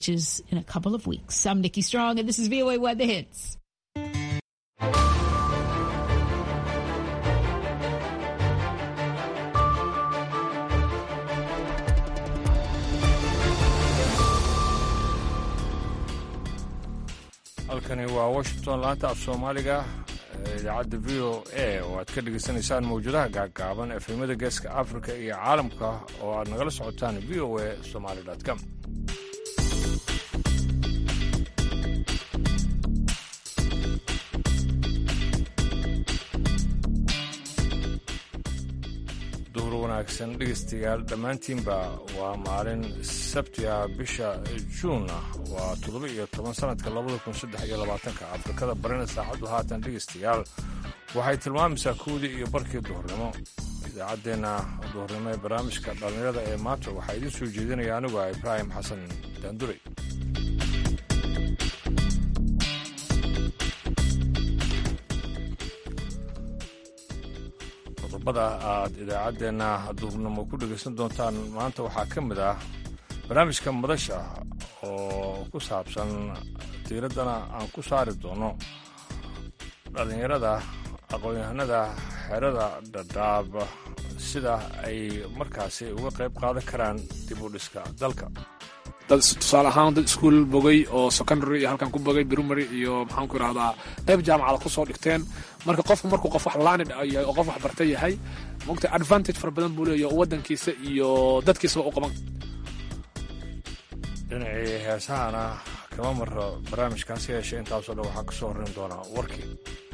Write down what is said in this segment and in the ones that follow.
is in a couple of weeks. I'm Nikki Strong, and this is VOA Weather Hits. halkani waa washington laanta af soomaaliga ee idaacadda v o a oo aad ka dhegaysanaysaan mawjadaha gaaggaaban efemada geeska afrika iyo caalamka oo aad nagala socotaan v o a somaali com duhur wanaagsan dhegaystayaal dhammaantiinba waa maalin sabtiga bisha juunna waa toddoba iyo toban sannadka labada kun saddex iyo labaatanka afrikada barina saacaddu haatan dhegaystayaal waxay tilmaamaysaa kowdii iyo barkii duhurnimo idaacaddeenna duhurnimo ee barnaamijka dhallinyarada ee maanta waxaa idiin soo jeedinaya anigu ah ibraahim xasan daanduray qodobada aad idaacaddeenna duhurnimo ku dhegaysan doontaan maanta waxaa ka mid ah barnaamijka madasha oo ku saabsan diiraddana aan ku saari doono dhallinyarada aqoon-yahanada xerada dhadhaab sida ay markaasi uga qayb qaadan karaan dib u dhiska dalka dad tusaale ahaan dad iskuol bogay oo secondary iyo halkan ku bogay primary iyo maxaan ku idhahdaa qayb jaamacada kusoo dhigteen marka qofku markuu qof wax laanid yahay oo qof wax barta yahay mogta advantage fara badan buu leeyahy oo waddankiisa iyo dadkiisaba u qaban dhinacii heesahana kama maro barnaamijkaasi yeeshe intaasoo dhan waxaa ka soo horrayn doonaa warkii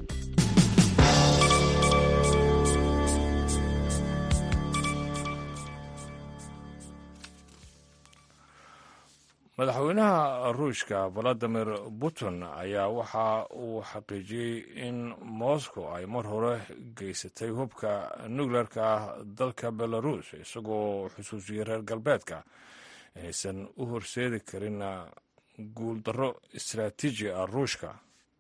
madaxweynaha ruushka valadimir putin ayaa waxa uu xaqiijiyey in moscow ay mar hore geysatay hubka nukleerka ah dalka belarus isagoo xusuusiyey reer galbeedka inaysan u horseedi karin guuldarro istaraatiiji ah ruushka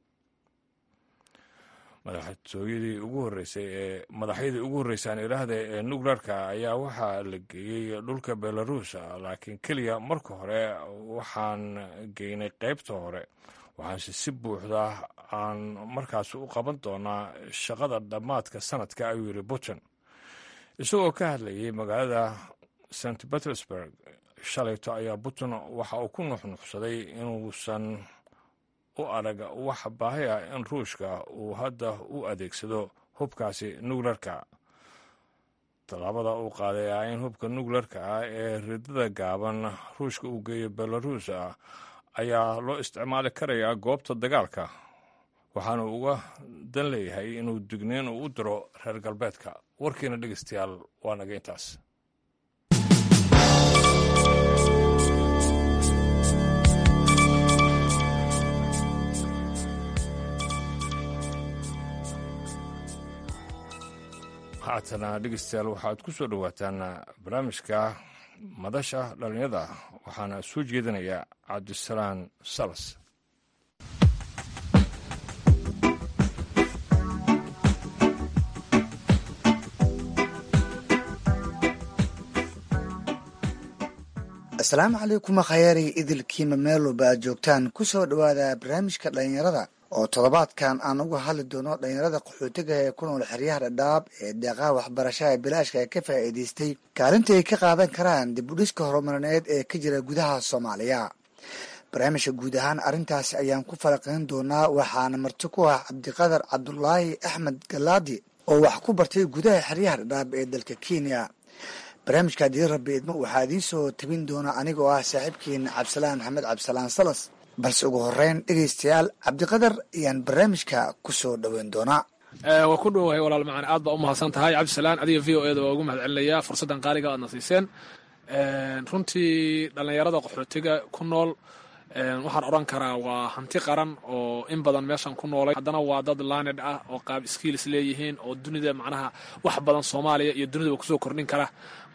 madaxtooyadii ugu horreysay ee madaxyadii ugu horreysaan ilaahda ee nukleerka ayaa waxaa la geeyey dhulka belarus laakiin keliya marka hore waxaan geynay qaybta hore waxaanse si buuxda aan markaas u qaban doonaa shaqada dhammaadka sanadka ayuu yidhi putin isagoo ka hadlayay magaalada st petersburg shalayto ayaa putin waxa uu ku nuxnuxsaday inuusan u arag wax baahi ah in ruushka uu hadda u adeegsado hubkaasi nukleerka tallaabada uu qaaday ah in hubka nukleerka ah ee ridada gaaban ruushka uu geeyo belarus ayaa loo isticmaali karayaa goobta dagaalka waxaana uga dan leeyahay inuu digniin uu u diro reer galbeedka warkiina dhegeystayaal waa naga intaas haatana dhegeystayaal waxaad ku soo dhowaataan barnaamijka madasha dhallinyada waxaana soo jeedinaya cabdisalaan salas asalaamu calaykum khayaari idilkiima meeloba aad joogtaan ku soo dhowaada barnaamijka dhallinyarada oo toddobaadkan aan uga hadli doono dhallinyarada qaxootiga ee ku nool xeryaha dhadhaab ee deeqaha waxbarashada bilaashka ee ka faa'iidaystay kaalinta ay ka qaadan karaan dib u dhiska horumarineed ee ka jira gudaha soomaaliya barnaamijka guud ahaan arrintaasi ayaan ku falaqayn doonaa waxaana marti ku ah cabdiqadar cabdulaahi axmed galaadi oo wax ku bartay gudaha xeryaha dhadhaab ee dalka kenya barnaamijka haddii rabbi idmo waxaa idiin soo tabin doona anigoo ah saaxiibkiina cabdisalaan maxamed cabdisalaan salas balse ugu horeyn dhegeystayaal cabdiqadar ayaan barnaamijka ku soo dhoweyn doonaa waa ku dhowahay walaal macaan aad baa u mahadsan tahay cabdisalaan adiga v o eda waa ugu mahad celinayaa fursaddan qaaliga aadna siiseen runtii dhallinyarada qaxootiga ku nool waxaan odhan karaa waa hanti qaran oo in badan meeshan ku noolay haddana waa dad laaned ah oo qaab skiilis leeyihiin oo dunida macnaha wax badan soomaaliya iyo dunidaba kusoo kordhin kara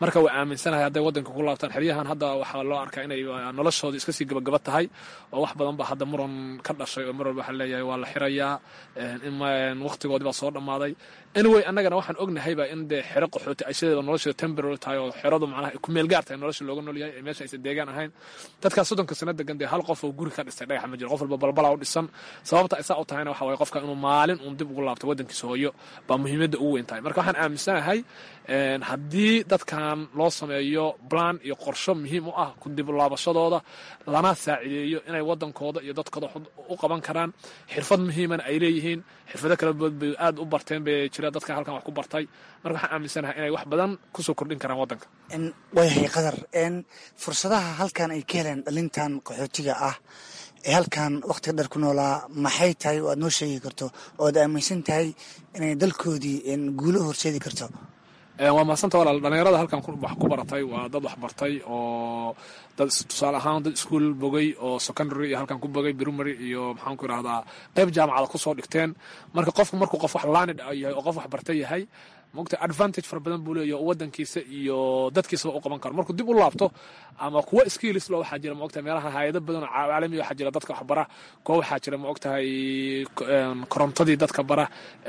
marka waa aaminsanahay hadday waddanka ku laabtaan xeryahan hadda waxaa loo arkaa inay noloshooda iska sii gabagaba tahay oo wax badan ba hadda muran ka dhashay oo mar walba waxaa leeyahay waa la xirayaa waqtigoodii baa soo dhammaaday anyway annagana waxaan ognahayba in dee xero qaxooti ay sideeda nolosheeda temporary tahay oo xeradu macnaha ku meel gaar tahay nolosha looga nool yahay ee meesha aysan deegaan ahayn dadkaas soddonka sano degan dee hal qof oo guri ka dhistay dhagax ma jiro qof walba balbala u dhisan sababta ay saa u tahayna waxa waye qofka inuu maalin uun dib ugu laabto waddankiisa hooyo baa muhiimadda ugu weyn tahay marka waxaan aaminsanahay haddii dadkan loo sameeyo plan iyo qorsho muhiim u ah ku dib laabashadooda lana saacideeyo inay waddankooda iyo dadkooda u qaban karaan xirfad muhiimana ay leeyihiin xirfado kala bood bay aad u barteen bay jira dadka halkan wax ku bartay marka waxaan aaminsanahay inay wax badan kusoo kordhin karaan waddanka waayahay qadar fursadaha halkan ay ka heleen dhalintan qaxootiga ah ee halkan wakhtiga dheer ku noolaa maxay tahay oo aad noo sheegi karto oo aad aaminsan tahay inay dalkoodii guulo horseedi karto waa mahadsanta walaal dhalinyarada halkan wax ku baratay waa dad wax bartay oo dad tusaale ahaan dad iskuol bogay oo secondary iyo halkan ku bogay primary iyo maxaan ku idhahdaa qayb jaamacada kusoo dhigteen marka qofku markuu qof wax laanid yahay oo qof wax barta yahay mogta advantage fara badan buu leeyahy oo waddankiisa iyo dadkiisaba u qaban karo markuu dib u laabto ama kuwa skills lo waxaa jira maogtahay meelaha hayado badan oo caalami waxaa jira dadka wax bara kuwa waxaa jira maogtahay korontadii dadka bara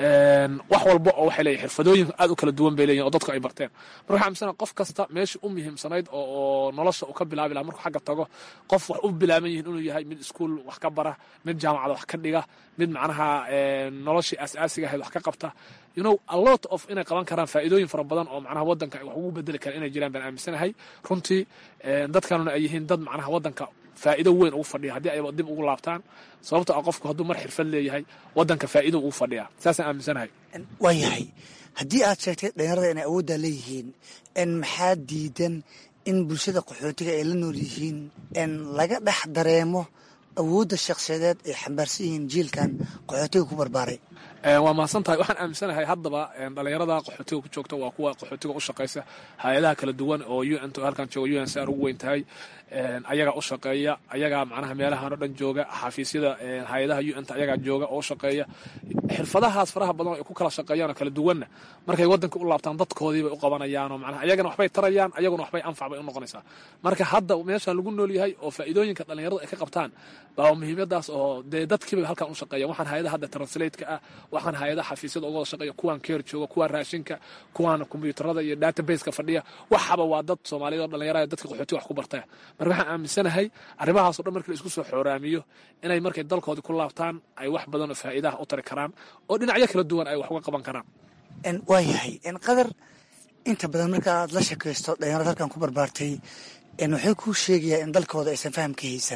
wax walba oo waxay leeyihin xirfadooyin aad u kala duwan bay leeyihin oo dadku ay barteen marka waxaa amisana qof kasta meeshii u muhiimsanayd oo nolosha uu ka bilaabi laha markuu xagga tago qof wax u bilaaban yihin inuu yahay mid iskuol wax ka bara mid jaamacada wax ka dhiga mid macnaha noloshii aas-aasiga ahayd wax ka qabta you know a lot of inay qaban karaan faa'iidooyin fara badan oo macnaha waddanka wax ugu bedeli karaan inay jiraan baan aaminsanahay runtii dadkanuna ay yihiin dad macnaha waddanka faa'iido weyn ugu fadhiya haddii ayba dib ugu laabtaan sababto ah qofku hadduu mar xirfad leeyahay waddanka faa'iido ugu fadhiya saasaan aaminsanahay waayahay haddii aad sheegtay dhalinyarada inay awooddaa leeyihiin n maxaa diidan in bulshada qaxootiga ay la nool yihiin n laga dhex dareemo awoodda shakhsiyadeed ay xambaarsan yihiin jiilkan qaxootiga ku barbaaray waa mahadsan tahay waxaan aaminsanahay haddaba dhalinyarada qaxootiga ku joogta waa kuwa qaxootiga u shaqaysa hay-adaha kala duwan oo un t halkan jooga un sr ugu weyn tahay ayagaa u shaqeeya ayagaa macnaha meelahan oo dhan jooga xafiisyada hay-adaha un t ayagaa jooga oo u shaqeeya xirfadahaas faraha badan oo ay ku kala shaqeeyaan oo kala duwanna markay waddanka u laabtaan dadkoodii bay u qabanayaan oo macnaha ayagana waxbay tarayaan ayaguna waxbay anfac bay u noqonaysaa marka hadda meeshaan lagu nool yahay oo faa'iidooyinka dhalinyaradu ay ka qabtaan baa muhiimadaas oo dee dadkiibay halkan u shaqeeyan waxaan hay-adaha hadda translate-ka ah waxaan hay-adaha xafiisyada uga wada shaqeeya kuwaan keer jooga kuwaan raashinka kuwaan kombiyuutarada iyo databaseka fadhiya waxaba waa dad soomaaliyad oo dhalinyarada dadka qaxootiga wax ku bartaya marka waxaan aaminsanahay arrimahaas o dhan markii la isku soo xooraamiyo inay markay dalkoodii ku laabtaan ay wax badan oo faa'iidaha u tari karaan oo dhinacyo kala duwan ay wax uga qaban karaan waayahay qadar inta badan marka aad la shakaysto dhalinyarada halkan ku barbaartay waxay kuu sheegayaan in dalkooda aysan faham ka haysan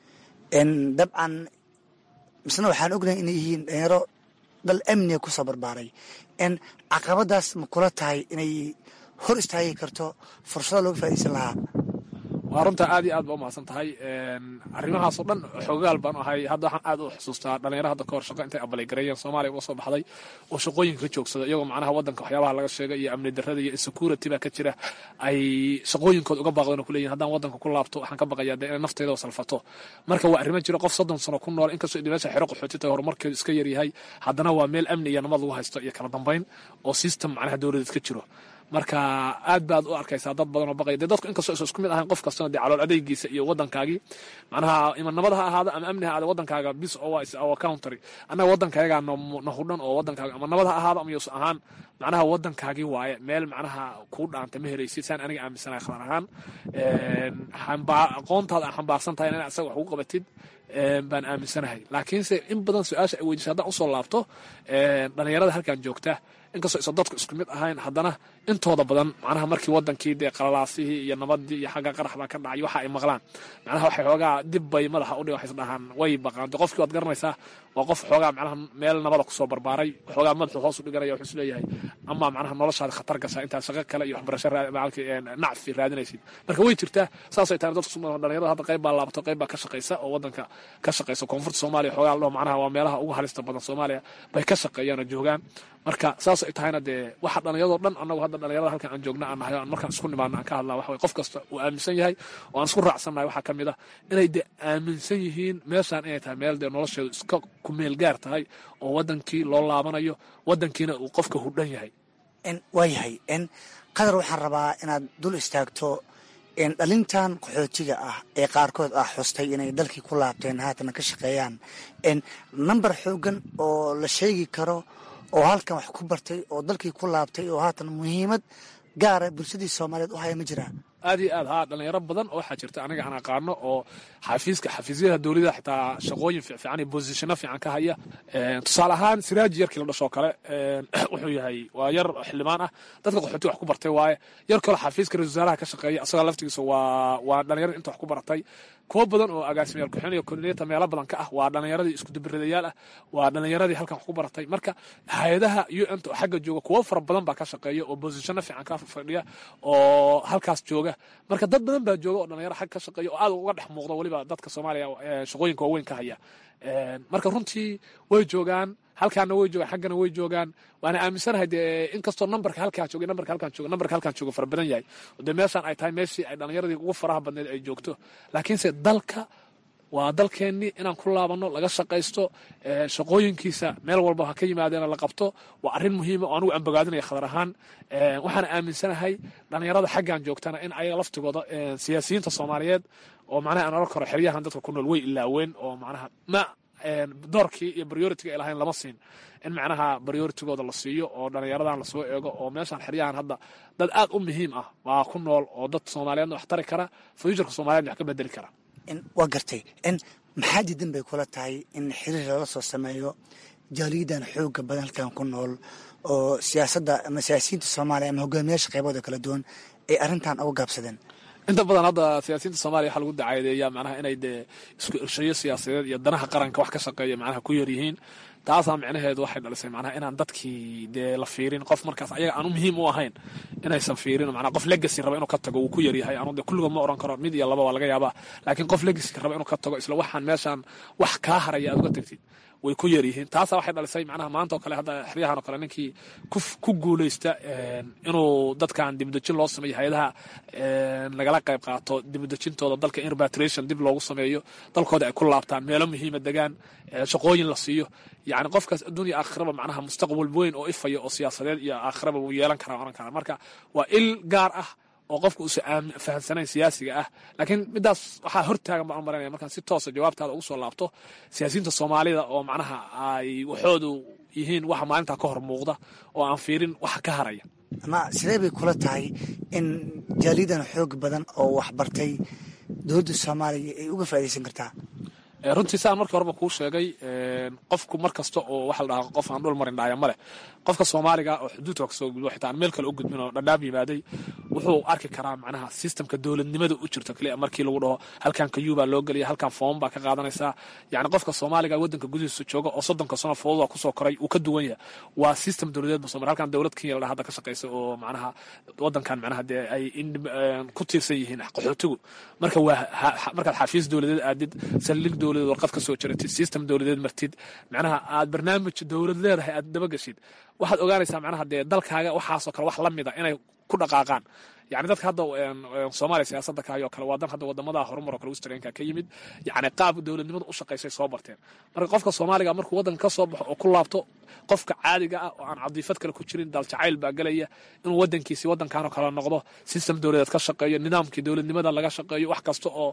dabcan misna waxaan ognahay inay yihiin dhalinyaro dal amniga kusoo barbaaray n caqabadaas ma kula tahay inay hor istaagi karto fursado looga faa'idaysan lahaa waa runta aad iyo aad ba u mahadsan tahay arrimahaasoo dhan xoogaal baan ahay hadda waxaan aad u xusuustaa dhalinyaro hadda kahor shaqo intay abaleygareeyeen soomaaliya uga soo baxday oo shaqooyinka ka joogsada iyagoo macnaha waddanka waxyaabaha laga sheegay iyo amni darrada iyo insecurity baa ka jira ay shaqooyinkooda uga baaqdeen oo kuleeyihin haddaan waddanka ku laabto waxaan ka baqayaa dee inay nafteyda salfato marka waa arrimo jira qof soddon sano ku nool inkastoo idi meesha xero qaxooti tahay horumarkeedu iska yaryahay haddana waa meel amni iyo nabad lagu haysto iyo kala dambayn oo system macnaha dowladeed ka jiro marka aad baad u arkaysaa dad badan oo baqaya dee dadku inkastoo is isku mid ahayn qof kastana dee calool adeygiisa iyo waddankaagii macnaha ima nabad ha ahaada ama amni ha ahaada waddankaaga bis oo is our country annaga waddankaayagaa na hudhan oo waddankaaga ama nabad ha ahaada ama yuusan ahaan macnaha waddankaagii waaye meel macnaha kuu dhaanta ma helaysid saan aniga aaminsanahay khatar ahaan aqoontaada aan xambaarsan tahay inaad asaga wax ugu qabatid baan aaminsanahay laakiinse in badan su-aasha ay weydiisa haddaan usoo laabto dhalinyarada halkan joogta inkastoo isa dadku isku mid ahayn haddana intooda badan macnaha markii wadankii dee qalalaasihii iyo nabadii iyo xagga qarax baa ka dhacay waxa ay maqlaan macnaha waxay xoogaa dib bay madaxa udhi waxay isdhahaan way baqaan de qofkii waad garanaysaa waa qof xoogaa macnaha meel nabada kusoo barbaaray xoogaa madaxu hoos u dhiganaya wuxuu isleeyahay ama macnaha noloshaada khatar gashaa intaad shaqo kale iyo waxbarasho nacfi raadinaysid marka way jirtaa saasay tahay dadku dhalinyarada hadda qayb baa laabato qayb baa ka shaqaysa oo wadanka ka shaqaysa koonfurta soomaaliya xoogaa ladhaho macnaha waa meelaha ugu halista badan soomaaliya bay ka shaqeeyaan oo joogaan marka saas ay tahayna dee waxa dhallinyadoo dhan annagu hadda dhallinyarada halkan aan joogna aan nahay aan markaan isku nimaano aan ka hadlaa waxa qof kasta uu aaminsan yahay oo aan isku raacsannahay waxaa ka mid ah inay dee aaminsan yihiin meeshaan inay tahay meel dee nolosheedu iska kumeel gaar tahay oo waddankii loo laabanayo waddankiina uu qofka hudhan yahay waayahay qadar waxaan rabaa inaad dul istaagto dhalintan qaxootiga ah ee qaarkood ah xustay inay dalkii ku laabteen haatana ka shaqeeyaan namber xoogan oo la sheegi karo oo halkan wax ku bartay oo dalkii ku laabtay oo haatan muhiimad gaara bulshadii soomaaliyeed u haya ma jiraa aad iyo aad haa dhalinyaro badan oo waxaa jirta aniga aan aqaano oo xafiiska xafiisyada dowladda xitaa shaqooyin fiican iyo bosishano fiican ka haya tusaale ahaan siraaji yarkii la dhashoo kale wuxuu yahay waa yar xildhibaan ah dadka qaxooti wax ku bartay waaye yar kale xafiiska ra-isul wasaaraha ka shaqeeya asagoo laftigiisa waa waa dhalinyarada inta wax ku baratay kuwo badan oo agaasimayaal ku-xin iyo koordinata meelo badan ka ah waa dhalinyaradii isku dubiradayaal ah waa dhalinyaradii halkan wax ku baratay marka hay-adaha u n ta oo xagga jooga kuwo fara badan baa ka shaqeeya oo bosishano fiican ka fadhiya oo halkaas jooga marka dad badan baa jooga oo dhalinyaro xag ka shaqeeya oo aad uga dhex muuqda weliba dadka soomaaliya shaqooyinka waaweyn ka haya marka runtii way joogaan halkaana way joogaan xaggana way joogaan waana aaminsanahay dee inkastoo nambarka halkaa jooga nambarka halkaan jooga nambarka halkaan jooga fara badan yahay dee meeshaan ay tahay meeshii ay dhalinyaradii ugu faraha badneed ay joogto laakiinse dalka waa dalkeennii inaan ku laabanno laga shaqaysto shaqooyinkiisa meel walba ha ka yimaadeena la qabto waa arrin muhiima oo anugu ambogaadinaya khadar ahaan waxaana aaminsanahay dhalinyarada xaggan joogtana in ayaga laftigooda siyaasiyiinta soomaaliyeed oo macnaha aan oran karo xeryahan dadka ku nool way ilaaween oo macnaha ma doorkii iyo prioritiga ay lahayn lama siin in macnaha prioritigooda la siiyo oo dhalinyaradan lasoo eego oo meeshaan xeryahan hadda dad aad u muhiim ah waa ku nool oo dad soomaaliyeedna wax tari kara fuuturka soomaliyeedna wax ka bedeli kara waa gartay maxaa diidan bay kula tahay in xiriir lala soo sameeyo jaaliyadan xooga badan halkan ku nool oo siyaasadda ama siyaasiyiinta soomaaliya ama hogaamiyaasha qaybooda kala duwan ay arrintan uga gaabsadeen inta badan hadda siyaasiyiinta soomaliya waxaa lagu dacaadeeyaa macnaha inay dee isku irshayo siyaasadeed iyo danaha qaranka wax ka shaqeeya macnaha ku yar yihiin taasaa micnaheedu waxay dhalisay macnaha inaan dadkii dee la fiirin qof markaas ayaga aanu muhiim u ahayn inaysan fiirin macnaha qof legacy raba inuu ka tago wuu ku yaryahay anu dee kulligood ma oran karo mid iyo laba waa laga yaabaa laakiin qof legacy raba inuu ka tago isla waxaan meeshaan wax kaa haraya aad uga tagtid way ku yar yihiin taasaa waxay dhalisay macnaha maanta oo kale hadda xeryahan oo kale ninkii ku guuleysta inuu dadkan dibudejin loo sameeyo hay-adaha nagala qayb qaato dibudejintooda dalka in repatriation dib loogu sameeyo dalkooda ay ku laabtaan meelo muhiima degaan shaqooyin la siiyo yacni qofkaas adduunya aakhiraba macnaha mustaqbal weyn oo ifaya oo siyaasadeed iyo aakhiraba wuu yeelan karaa oran karaa marka waa il gaar ah oo qofka uusan fahamsanayn siyaasiga ah laakiin midaas waxaa hortaagan baan u maranaya markaan si toosa jawaabtaada ugu soo laabto siyaasiyiinta soomaalida oo macnaha ay waxoodu yihiin waxa maalintaa ka hor muuqda oo aan fiirin waxa ka haraya ama sidee bay kula tahay in jaaliyadan xoog badan oo waxbartay dowladda soomaaliya ay uga faaidaysan kartaa runtii saan markii horeba kuu sheegay qofku mar kasta oo waxa la dhahaa qof aan dhul marin dhaaya ma leh qofka soomaaliga oo xuduudka kasoo gudbo xitaa aan meel kale u gudbin oo dhadhaab yimaaday wuxuu arki karaa macnaha sistamka dowladnimada u jirto kaliya markii lagu dhaho halkan kayuu baa loo gelaya halkan foom baa ka qaadanaysaa yacni qofka soomaaliga waddanka gudihiisa jooga oo soddonka sano fooda kusoo koray uu ka duwan yahay waa system dowladeed basoo mar halkan dowlad kenya la dhaha hadda ka shaqaysa oo macnaha waddankan macnaha dee ay ku tiirsan yihiin qaxootigu marka waa markaad xafiis dowladeed aadid saldhig dowladeed warqad ka soo jaratid system dowladeed martid macnaha aad barnaamij dowlad leedahay aad dabagashid waxaad ogaanaysaa macnaha dee dalkaaga waxaasoo kale wax la mida inay ku dhaqaaqaan yani dadka hadda soomaaliya siyaasadda kaayoo kale waa dan hadda wadamada horumar oo kale westernka ka yimid yani qaab dowladnimada u shaqaysay soo barteen marka qofka soomaaliga markuu waddanka ka soo baxo oo ku laabto qofka caadiga ah oo aan cadiifad kale ku jirin daljacayl baa gelaya inuu waddankiisi waddankanoo kale noqdo system dowladeed ka shaqeeyo nidaamkii dowladnimada laga shaqeeyo wax kasta oo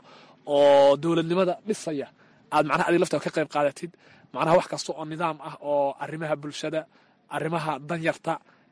oo dowladnimada dhisaya aad macnaha adig laftaada ka qayb qaadatid macnaha wax kasta oo nidaam ah oo arrimaha bulshada arrimaha danyarta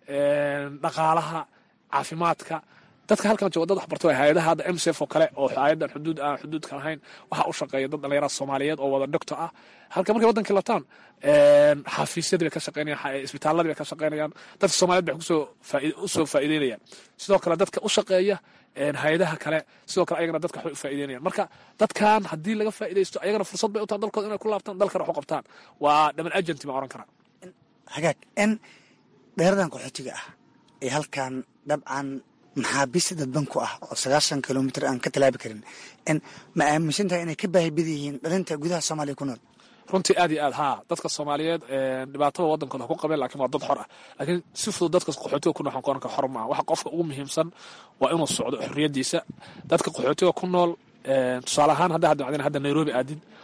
dhaqaalaha caafimaadka dadka halkan jooga dad waxbarto hay-adaha hadda msf oo kale oo hay-adan xuduud aan xuduudka lahayn waxaa u shaqeeya dad dhalinyarada soomaaliyeed oo wada doctor ah halka markay waddankii labtaan xafiisyadii bay ka shaqeynayaan isbitaaladii bay ka shaqeynayaan dadka soomaliyeed bay kusoo usoo faa'iideynayaan sidoo kale dadka u shaqeeya hay-adaha kale sidoo kale ayagana dadka waxbay u faa'iideynayaan marka dadkan haddii laga faa'iidaysto ayagana fursad bay u tahay dalkooda inay ku laabtaan dalkana wax u qabtaan waa dhaman agenti baan oran karaa hagaag in dheeradan qaxootiga ah ee halkan dabcan maxaabiista dadban ku ah oo sagaashan kilomitr aan ka talaabi karin n ma aaminsan tahay inay ka baahibad yihiin dhalinta gudaha soomaaliya ku nool runtii aad iyo aad haa dadka soomaaliyeed dhibaatada waddankooda ha ku qabeen lakiin waa dad xor ah laakiin si fudud dadka qaxootiga ku nool waxaan ku oran kara xor maaha waxa qofka ugu muhiimsan waa inuu socdo xorriyaddiisa dadka qaxootiga ku nool tusaale ahaan hadda hadda macdina hadda nairobi aadid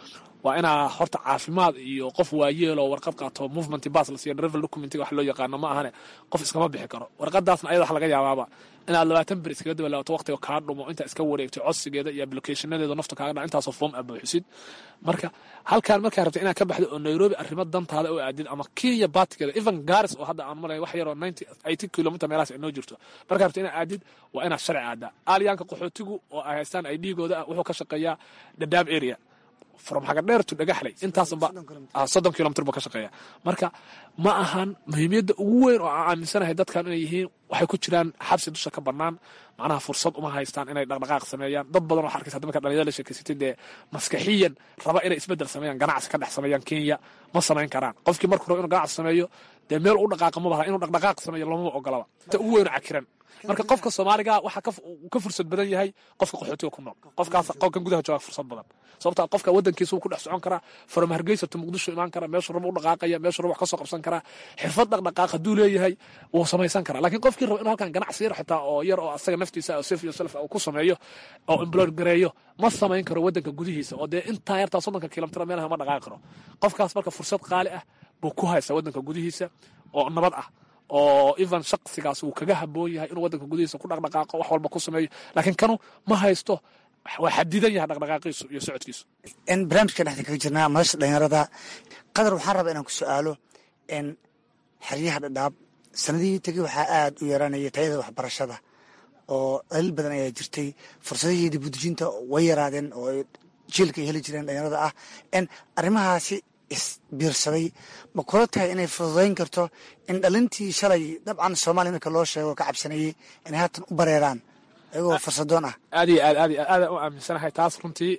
waa inaa horta caafimaad iyo qof waayeeloo warqad qaato movement bas la siiyo travel document wax loo yaqaano ma ahane qof iskama bixi karo warqadaasna ayada wax laga yaabaaba inaad labaatan ber iskaga dabalaabato waqtiga kaa dhumo intaa iska wareegto codsigeeda iyo applicationadeeda nafta kaaga dhaca intaasoo form aad buuxisid marka halkaan markaa rabta inaad ka baxdo oo nairobi arrimo dantaada oo aadid ama kenya baatigeeda even garis oo hadda aan malay wax yaroo ninety eighty kilometer meelahaas ay noo jirto markaa rabta inaad aadid waa inaad sharci aadaa aalyaanka qaxootigu oo ay haystaan ay dhiigooda ah wuxuu ka shaqeeyaa dadaab area from xagadheer to dhagaxley intaasba soddon kilomitr buu ka shaqeeya marka ma ahan muhiimiyadda ugu weyn oo aan aaminsanahay dadkan inay yihiin waxay ku jiraan xabsi dusha ka bannaan macnaha fursad uma haystaan inay dhaqdhaqaaq sameeyaan dad badan waxaa arkaysa marka dhalinyarada la sheekeysatay dee maskaxiyan raba inay isbeddel sameeyaan ganacsi ka dhex sameeyaan kenya ma samayn karaan qofkii markuu rabo inuu ganacsi sameeyo dee meel u dhaqaaqa ma baha inuu dhaqdhaqaaq sameeyo loomaba ogolaba ta ugu weyn oo cakiran marka qofka soomaaliga waxaa ka fursad badan yahay qofka qaxootiga ku nool qofkaas qofkan gudaha jooga fursad badan sababta qofka wadankiisa wuu ku dhex socon karaa from hargeysa to muqdisho imaan kara meeshuu rabo u dhaqaaqaya meeshuu rabo wax ka soo qabsan karaa xirfad dhaqdhaqaaq hadduu leeyahay wuu samaysan karaa laakiin qofkii rabo inuu halkan ganacsi yar xitaa oo yar oo asaga naftiisa oo sef iyo self uu ku sameeyo oo employer gareeyo ma samayn karo wadanka gudihiisa oo dee intaa yartaa soddonka kilomitr meelaha ma dhaqaaqi karo qofkaas marka fursad qaali ah buu ku haysta wadanka gudihiisa oo nabad ah oo even shaqsigaas uu kaga haboon yahay inuu wadanka gudihiisa ku dhaqdhaqaaqo wax walba ku sameeyo laakiin kanu ma haysto waa xadidan yahay dhaqdhaqaaqiisu iyo socodkiisu n barnaamijka dhexda kaga jirnaa madasha dhalinyarada qadar waxaan rabaa inaan ku su-aalo n xeryaha dhadhaab sanadihii tegey waxaa aada u yaraanaya tayada waxbarashada oo daliil badan ayaa jirtay fursadihii dibudejinta way yaraadeen oo jiilka ay heli jireen dhalinyarada ah n arrimahaasi isbiirsaday ma kula tahay inay fududayn karto in dhalintii shalay dabcan soomaaliya marka loo sheego ka cabsanayey inay haatan u bareeraan ayagoo fursadoon ah aad iyo aad aad iyo aad aadaan u aaminsanahay taas runtii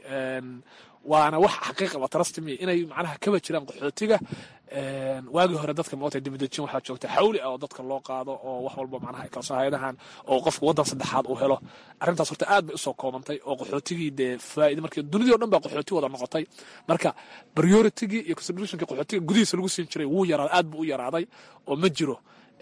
waana wax xaqiiqaba trustmi inay macnaha kaba jiraan qaxootiga waagii hore dadka moota dibadejin waxaa joogta xawli ah oo dadka loo qaado oo wax walba macnaha kalso hay-adahan oo qofka waddan saddexaad uu helo arrintaas horta aad bay usoo koobantay oo qaxootigii dee faa'ida markii dunidii o dhan baa qaxooti wada noqotay marka prioritigii iyo considerationkii qaxootiga gudihiisa lagu siin jiray wuu yaraaday aad buu u yaraaday oo ma jiro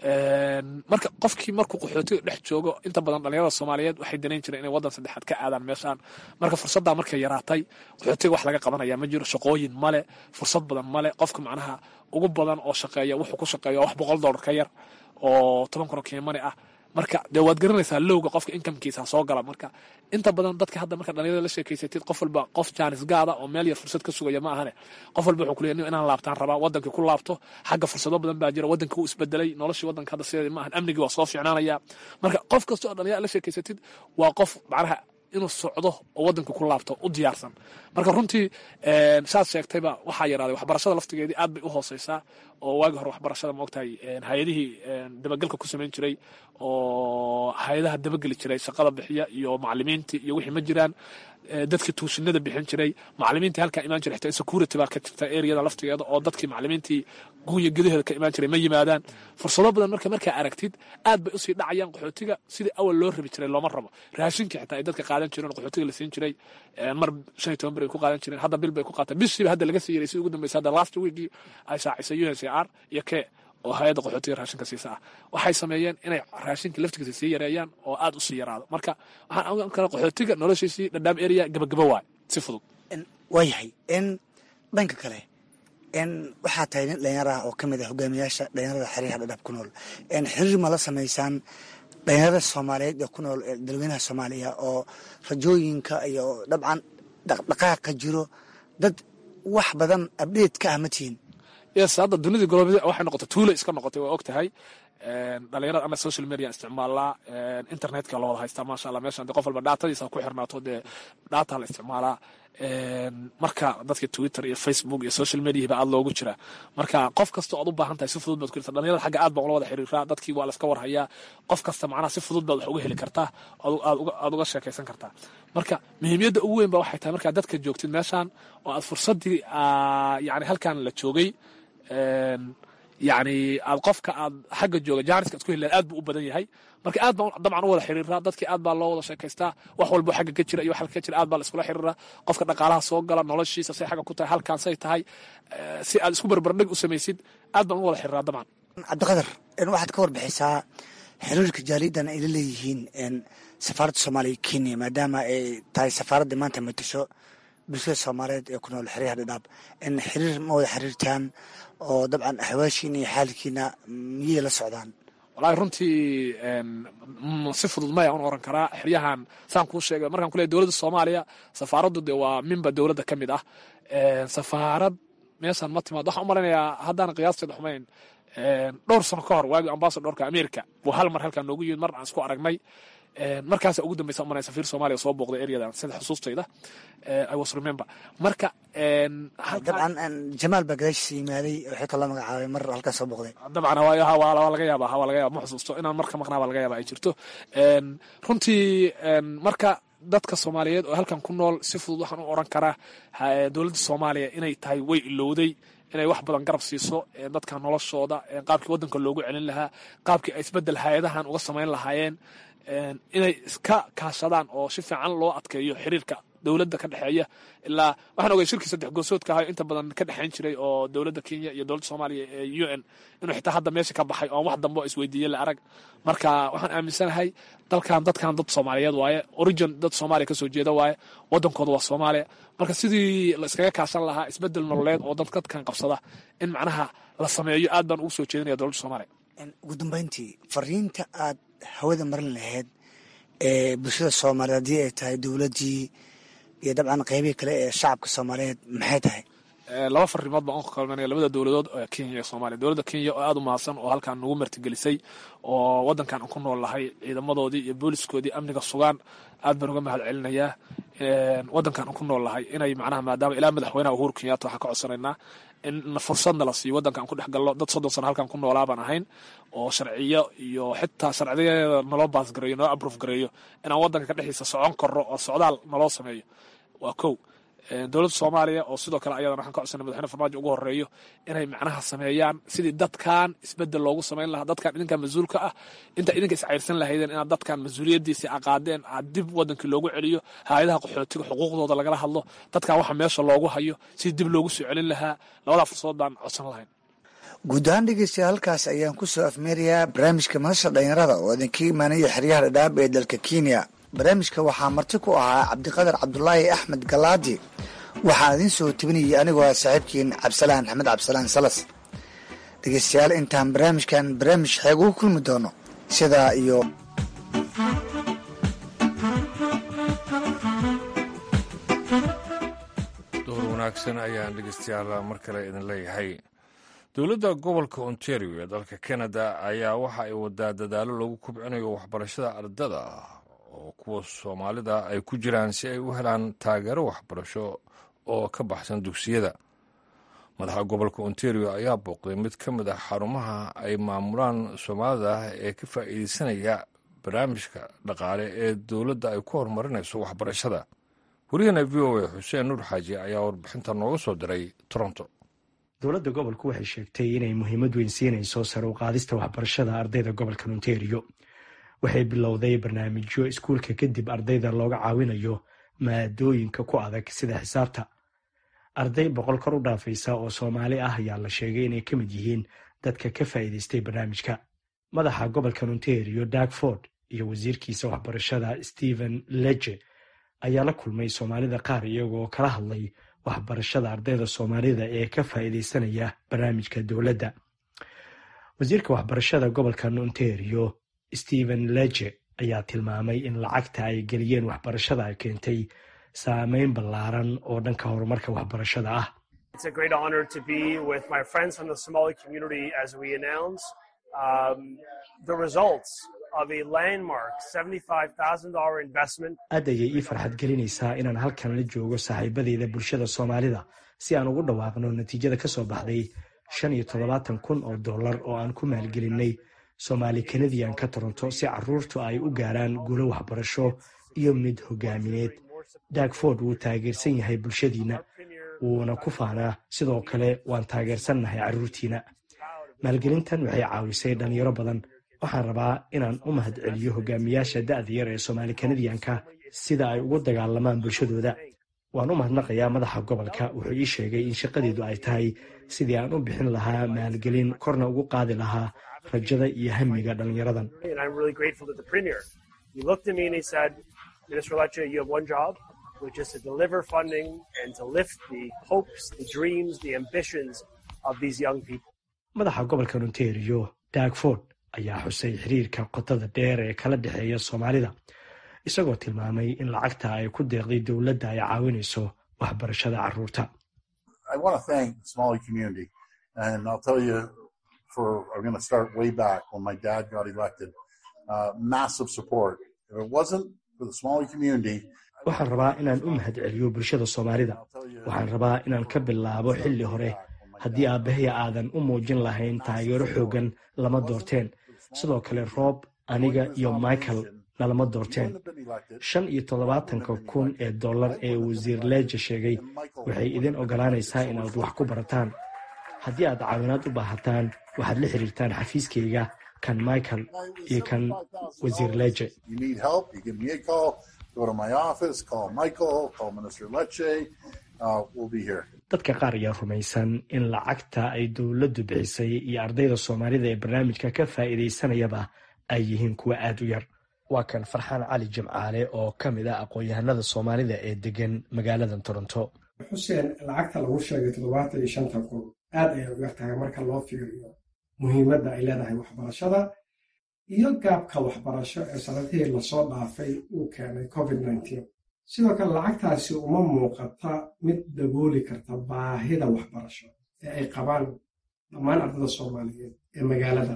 marka qofkii markuu qaxootiga dhex joogo inta badan dhalinyarada soomaaliyeed waxay danayn jireen inay waddan saddexaad ka aadaan meeshaan marka fursaddaa markay yaraatay qaxootiga wax laga qabanaya ma jiro shaqooyin male fursad badan male qofka macnaha ugu badan oo shaqeeya wuxuu ku shaqeeya wax boqol dollar ka yar oo toban kun oo kiimani ah marka dee waad garanaysaa lowga qofka inkamkiisa soo gala marka inta badan dadka hadda marka dhalinyarada la sheekeysatid qof walba qof jaanis gaada oo meel yar fursad ka sugaya ma ahane qof walba wuxuu kuleeyahay inaan laabtaan rabaa wadankii ku laabto xagga fursado badan baa jira wadankii wuu isbedelay noloshii wadanka hadda sideeda ma ahan amnigii waa soo fiicnaanaya marka qof kasta oo dhalinyarada la sheekeysatid waa qof macnaha inuu socdo oo wadanka ku laabto u diyaarsan marka runtii saad sheegtayba waxaa yaraaday waxbarashada laftigeedii aad bay u hooseysaa oo waagi hore waxbarashada maogtahay hay-adihii dabagelka ku samayn jiray oo hay-adaha dabageli jiray shaqada bixiya iyo macalimiintii iyo wixii ma jiraan dadkii tuushinada bixin jiray macalimiintii halkaa imaan jiray xitaa security baa ka jirta areada laftigeeda oo dadkii macalimiintii gunya gudaheeda ka imaan jiray ma yimaadaan fursado badan marka markaa aragtid aad bay usii dhacayaan qaxootiga sidii awal loo rabi jiray looma rabo raashinkii xitaa ay dadka qaadan jireen qaxootiga la siin jiray mar shan iyo toban bir ay ku qaadan jireen hadda bil bay ku qaataan bishiiba hadda laga sii yaray si ugu dambeysa hadda last weekii ay shaacisay u n c r iyo ke oo hay-adda qaxootiga raashinka siisa ah waxay sameeyeen inay raashinka laftigiisa sii yareeyaan oo aad usii yaraado marka waxaan ogaan karaa qaxootiga noloshiisii dhadhaam area gabagaba waay si fudud waayahay n dhanka kale n waxaa tahay nin dhalinyara ah oo ka mid ah hogaamiyaasha dhalinyarada xeryaha dhadhaab ku nool xiriir ma la samaysaan dhalinyarada soomaaliyeed ee ku nool dalweynaha soomaaliya oo rajooyinka iyo dabcan dhaqdhaqaaqa jiro dad wax badan abdheed ka ah ma tihiin yes hadda dunidii golobadi waxay noqotay tuula iska noqotay waa og tahay dhalinyarada ana social media isticmaalaa internetka la wada haystaa maasha allah meeshan de qof walba dhaatadiisa ku xirnaato dee dhaata la isticmaalaa marka dadka twitter iyo facebook iyo social mediaba aad loogu jiraa marka qof kasta oad u baahan tahay si fudud baad ku helta dhalinyarada xagga aad baa ula wada xiriiraa dadkii waa laska warhayaa qof kasta macnaha si fudud baad wax uga heli kartaa aad uga sheekaysan kartaa marka muhiimiyadda ugu weyn ba waxay tahay markaa dadka joogtid meeshaan oo aad fursaddii yani halkan la joogay yani aad qofka aad xagga jooga jaaniska ad ku heli aad buu u badan yahay marka aad baa dabcan u wada xiriiraa dadkii aad baa loo wada sheekaystaa wax walbo xagga ka jira iyo wax ka jira aad baa la iskula xiriiraa qofka dhaqaalaha soo gala noloshiisa say xagga ku tahay halkaan say tahay si aad isku barbardhig u samaysid aad baan u wada xiriiraa dabcan cabdiqadar waxaad ka warbixisaa xiriirka jaaliyadan ay la leeyihiin safaaradda soomaaliya kenya maadaama ay tahay safaaradda maanta matasho bulshada soomaaliyeed ee ku nool xeryaha dhadhaab in xiriir ma wada xiriirtaan oo dabcan axwaashiina iyo xaalkiina miyay la socdaan walahi runtii si fudud maya un oran karaa xeryahan saan kuu sheegay markaan ku leey dowladda soomaaliya safaaraddu de waa minba dowladda ka mid ah safaarad meeshaan ma timaad waxaan u malaynayaa haddaan qiyaasteeda xumayn dhowr sano ka hor waagii ambasadorka america buu hal mar halkaan noogu yimid mar aan isku aragnay markaasa ugu dambeysa umalay safiir soomaaliya soo booqday eryadan sida xusuustayda i was remember marka dabcan jamaal baa gadaashiisa yimaaday waxay kaloo magacaabay mar halkaas soo booqday dabcan waa laga yaaba waa laga yaaba ma xusuusto inaan marka maqnaa baa laga yaaba ay jirto runtii marka dadka soomaaliyeed oo halkan ku nool si fudud waxaan u oran karaa dowladda soomaaliya inay tahay way ilowday inay wax badan garab siiso dadka noloshooda qaabkii waddanka loogu celin lahaa qaabkii ay isbedel hay-adahan uga samayn lahaayeen inay iska kaashadaan oo si fiican loo adkeeyo xiriirka dowladda ka dhexeeya ilaa waxaan ogay shirkii saddex goosoodka ahayo inta badan ka dhexayn jiray oo dowladda kenya iyo dowladda soomaaliya ee u n inuu xitaa hadda meesha ka baxay oon wax dambe oo isweydiiye la arag marka waxaan aaminsanahay dalkan dadkan dad soomaaliyeed waaye origin dad soomaaliya kasoo jeeda waaye waddankooda waa soomaaliya marka sidii la iskaga kaashan lahaa isbedel nololeed oo dad dadkan qabsada in macnaha la sameeyo aad baan ugu soo jeedinaya dowladda soomaaliya ugu dambeyntii fariinta aad hawada marin lahayd ee bulshada soomaaliyeed haddii ay tahay dowladdii iyo dabcan qeybihii kale ee shacabka soomaaliyeed maxay tahay laba farimood baan u kalmanaya labada dowladood ee kenya iyo soomaaliya dowladda kenya oo aada u mahadsan oo halkan nagu martigelisay oo waddankan aan ku nool lahay ciidamadoodii iyo booliskoodii amniga sugaan aad baan uga mahad celinayaa waddankan aan ku nool lahay inay macnaha maadaama ilaa madaxweynaha uhuru kenyatta waxaan ka codsanaynaa in fursadna la siiyo waddanka aan ku dhex galno dad soddon sano halkan ku noolaa baan ahayn oo sharciyo iyo xitaa sharciyadeeda naloo baasgareeyo naloo abroof gareeyo inaan waddanka ka dhexdiisa socon karno oo socdaal naloo sameeyo waa kow dowladda soomaaliya oo sidoo kale ayadan waxaan ka codsanay madaxweyne farmaajo ugu horeeyo inay macnaha sameeyaan sidii dadkan isbedel loogu samayn lahaa dadkan idinkan mas-uulka ah inta idinka iscayrsan lahaydeen inaad dadkan mas-uuliyadiisii aqaadeen aad dib wadankii loogu celiyo hay-adaha qaxootiga xuquuqdooda lagala hadlo dadkan waxa meesha loogu hayo sidii dib loogu soo celin lahaa labadaa fursadood baan codsan lahayn guud ahaan dhegeystayaal halkaas ayaan ku soo afmeerayaa barnaamijka madasha dhalinyarada oo idinka imaanaya xeryaha dhadhaab ee dalka kenya barnaamijka waxaa marti ku ahaa cabdiqadar cabdulaahi axmed galaadi waxaan idiin soo tebinayay anigoo ah saaxiibkiin cabdisalaan axmed cabdisalaan salas dhegeystayaal intaan barnaamijkan barnaamij xeeg ugu kulmi doono sidaa iyo duhur wanaagsan ayaan dhegeystayaal mar kale idin leeyahay dowladda gobolka ontario ee dalka canada ayaa waxa ay wadaa dadaalo lagu kubcinayo waxbarashada ardada oo kuwa soomaalida ay ku jiraan si ay u helaan taageero waxbarasho oo ka baxsan dugsiyada madaxa gobolka ontario ayaa booqday mid ka mid ah xarumaha ay maamulaan soomaalida ee ka faa'iideysanaya barnaamijka dhaqaale ee dowladda ay ku horumarinayso waxbarashada wariyahana v o a xuseen nuur xaaji ayaa warbixinta nooga soo diray toronto dowladda gobolku waxay sheegtay inay muhiimad weyn siinayso sare u qaadista waxbarashada ardayda gobolka ontario waxay bilowday barnaamijyo iskuulka kadib ardayda looga caawinayo maadooyinka ku adag sida xisaabta arday boqol kor u dhaafaysa oo soomaali ah ayaa la sheegay inay ka mid yihiin dadka ka faa'iidaystay barnaamijka madaxa gobolka ontario darkford iyo wasiirkiisa waxbarashada stephen leje ayaa la kulmay soomaalida qaar iyagoo kala hadlay waxbarashada ardayda soomaalida ee ka faa'iidaysanaya barnaamijka dowladda wasiirka waxbarashada gobolka ontario stephen leje ayaa tilmaamay in lacagta ay geliyeen waxbarashada ay keentay saameyn ballaaran oo dhanka horumarka waxbarashada ah aad ayay ii farxad gelinaysaa inaan halkan la joogo saaxiibadeyda bulshada soomaalida si aan ugu dhawaaqno natiijada ka soo baxday shan iyo toddobaatan kun oo dollar oo aan ku maalgelinay soomaali kanadian ka toronto si caruurtu ay u gaaraan guulo waxbarasho iyo mid hogaamineed dagford wuu taageersan yahay bulshadiinna wuuna ku faanaa sidoo kale waan taageersannahay carruurtiina maalgelintan waxay caawisay dhalinyaro badan waxaan rabaa inaan u mahad celiyo hogaamiyaasha da'da yar ee soomaali kanadiyanka sida ay ugu dagaalamaan bulshadooda waan u mahadnaqayaa madaxa gobolka wuxuu ii sheegay in shaqadeedu ay tahay sidii aan u bixin lahaa maalgelin korna ugu qaadi lahaa rajada iyo hamiga dhalinyaradan which is to deliver funding and to lift the hopes, the dreams, the ambitions of these young people. madaxa gobolka ontario dagford ayaa xusay xiriirka qotada dheer ee kala dhexeeya soomaalida isagoo tilmaamay in lacagta ay ku deeqday dowladda ay caawinayso waxbarashada carruurta I want to thank the Somali community. And I'll tell you, for I'm going to start way back when my dad got elected, uh, massive support. If it wasn't for the Somali community, waxaan rabaa inaan u mahad celiyo bulshada soomaalida waxaan rabaa inaan ka bilaabo xilli hore haddii aabbahay aadan u muujin lahayn taageero xooggan lama doorteen sidoo kale roob aniga iyo michael nalama doorteen shan iyo toddobaatanka kun ee dollar ee wasiir leeja sheegay waxay idin ogolaanaysaa inaad wax ku barataan haddii aad caawinaad u baahataan waxaad la xiriirtaan xafiiskayga kan michael iyo kan wasiir leje you need help, you give me a call, go to my office, call Michael, call Minister Lecce. Uh, we'll be here. dadka qaar ayaa rumaysan in lacagta ay dowladdu bixisay iyo ardayda soomaalida ee barnaamijka ka faa'iidaysanayaba ay yihiin kuwa aad u yar waa kan farxaan cali jimcaale oo ka mid ah aqoon-yahanada soomaalida ee degan magaaladan toronto xuseen lacagta lagu sheegay toddobaatan iyo shanta kun aad ayay u yar tahay marka loo fiiriyo muhiimadda ay leedahay waxbarashada iyo gaabka waxbarasho ee sanadihii lasoo dhaafay uu keenay covid nneteen sidoo kale lacagtaasi uma muuqata mid dabooli karta baahida waxbarasho ee ay qabaan dhammaan ardada soomaaliyeed ee magaaladan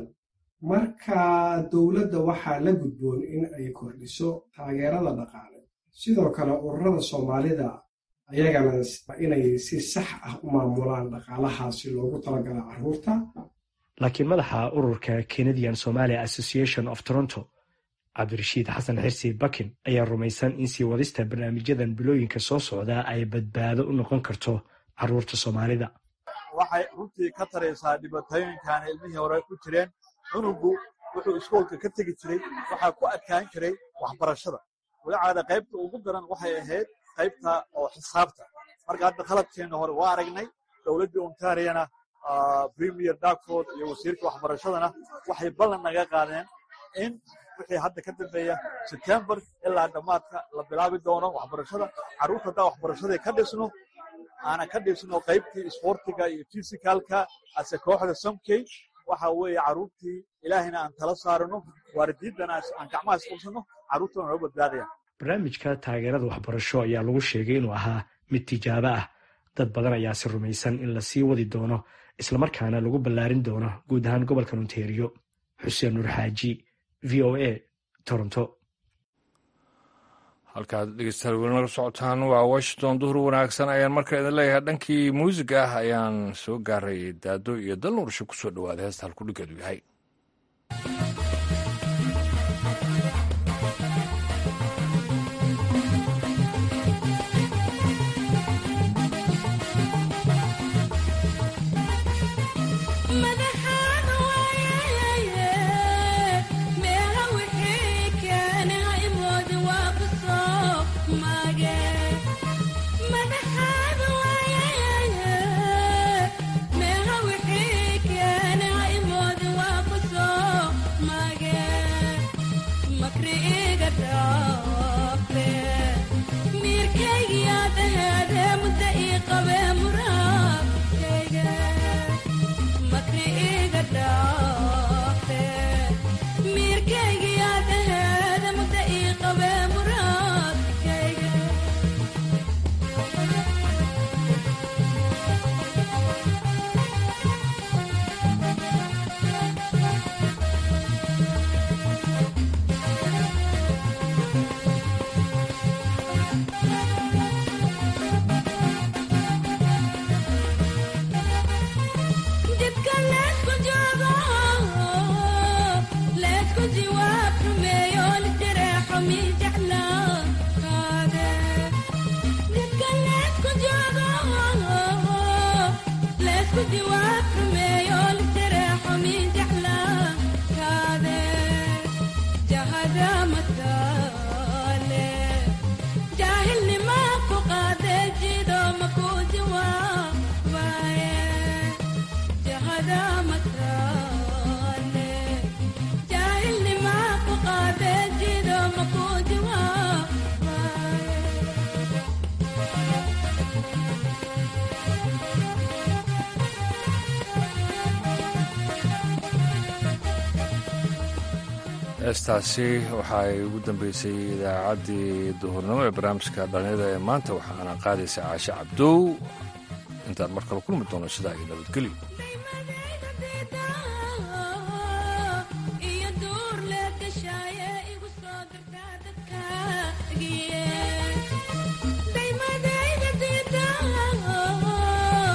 marka dowladda waxaa la gudboon in ay kordhiso taageerada dhaqaale sidoo kale ururada soomaalida ayagana inay si sax ah u maamulaan dhaqaalahaasi loogu talagala carruurta laakiin madaxa ururka canadian somalia association of toronto cabdirashiid xasan xirsi bakin ayaa rumaysan in sii wadista barnaamijyadan bilooyinka soo socda ay badbaado u noqon karto carruurta soomaalida waxay runtii ka taraysaa dhibaatooyinkan ilmihii hore ku jireen cunugu wuxuu iskoolka ka tegi jiray waxaa ku adkaan jiray waxbarashada walacaada qaybta ugu daran waxay ahayd qaybta oo xisaabta marka hadda khaladkeenna hore waa aragnay dowladdii ontariana premier darkford iyo wasiirka waxbarashadana waxay ballan naga qaadeen in wixii hadda ka dambeeya sebtembar ilaa dhammaadka la bilaabi doono waxbarashada carruurta haddaa waxbarashadii ka dhisno aana ka dhisno qaybtii isboortiga iyo fisicalka ase kooxda somkey waxa weeye carruurtii ilaahayna aan tala saarano waalidiintana aan gacmaha isqabsano carruurtana noo badbaadaya barnaamijka taageerada waxbarasho ayaa lagu sheegay inuu ahaa mid tijaabo ah dad badan ayaase rumaysan in la sii wadi doono islamarkaana lagu ballaarin doono guud ahaan gobolka ontario xuseen nuur xaaji v o a toronto halkaad dhegeystayaal weli nala socotaan waa washington duhur wanaagsan ayaan marka idin leeyahay dhankii muusiga ah ayaan soo gaaray daado iyo dal nuursha ku soo dhowaada heesta halkudhigeedu yahay Meha wixii keenay mood waa heestaasi waxaay ugu dambeysay idaacaddii duhurnimo ee barnaamijka dhalinyada ee maanta waxaana qaadaysa caashe cabdow intaan mar kale kulmi doono sidaa iyo nabadgelyo